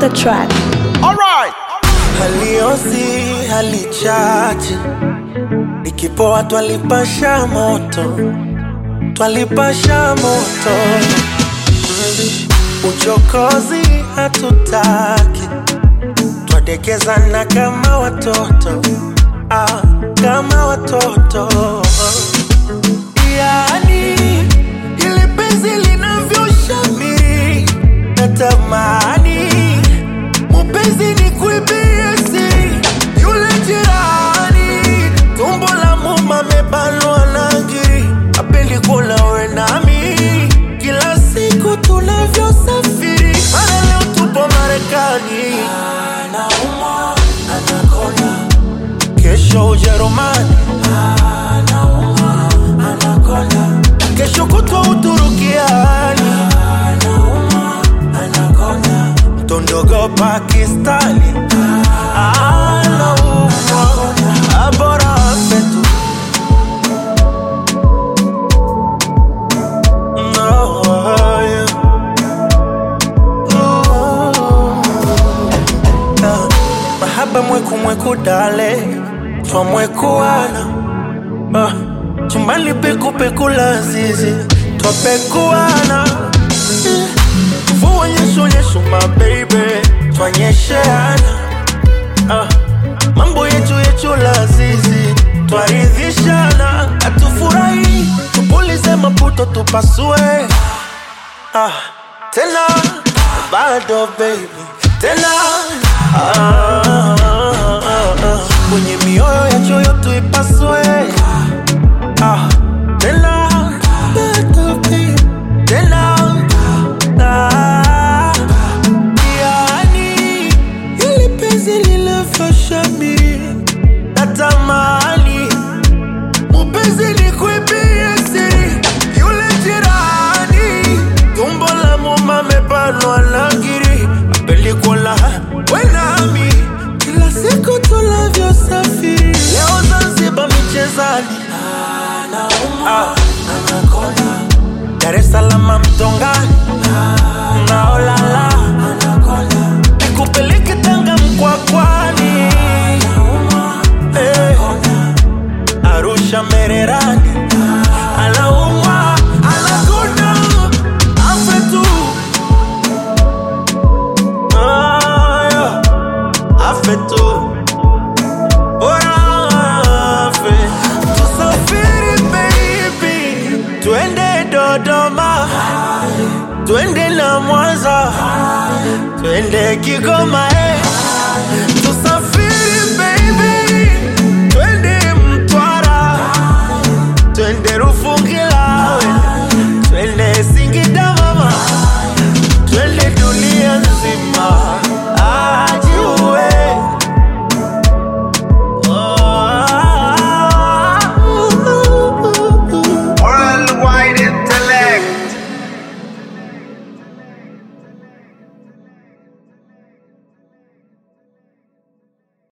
the track. Alright. haliosi halichache ikipoa twalipasha moto twalipasha moto uchokozi hatutaki twadekezana kama watoto ah, kama watoto yani ili penzi linavyoshamiri natamani mupenzi ni kuibie siri yule jirani tumbo la muma mebanwa na ngiri apendi kula we nami kila siku tunavyosafiri mara leo tupo marekani anaumwa anakonda kesho ujerumani anaumwa anakonda kesho kutwa uturukiani anaumwa anakonda tondogo pakistani anaumwa abora fetu No, yeah. Ooh. Ah, mahaba mweku mweku dale twamwekuana ah, chumbani pekupeku la zizi twapekuana Eh, mvua nyesho nyesho mabeibe twanyesheana ah, mambo yetu yetu la zizi twaridhishana hatufurahi tupulize maputo tupasue ah, tena bado baby tena ah, ah, ah, ah. kwenye mioyo ya choyo tuipasue ah, tena bado baby tena ah, yani ili penzi lilafashamiri natamani mupenzi ni kuibie siri yule jirani tumbo la muma mebanwa na ngiri apelikola wenami kila siku tunavyosafiri leo zanzibar michezani ah. Dar es Salaam mtongani naolala nikupeleke Tanga mkwakwani Eh, Arusha Mererani anaumwa anakonda afe tu Ah, yeah. afe tu Bora afe tusafiri baby twende Dodoma twende na Mwanza twende Kigoma eh. tusafiri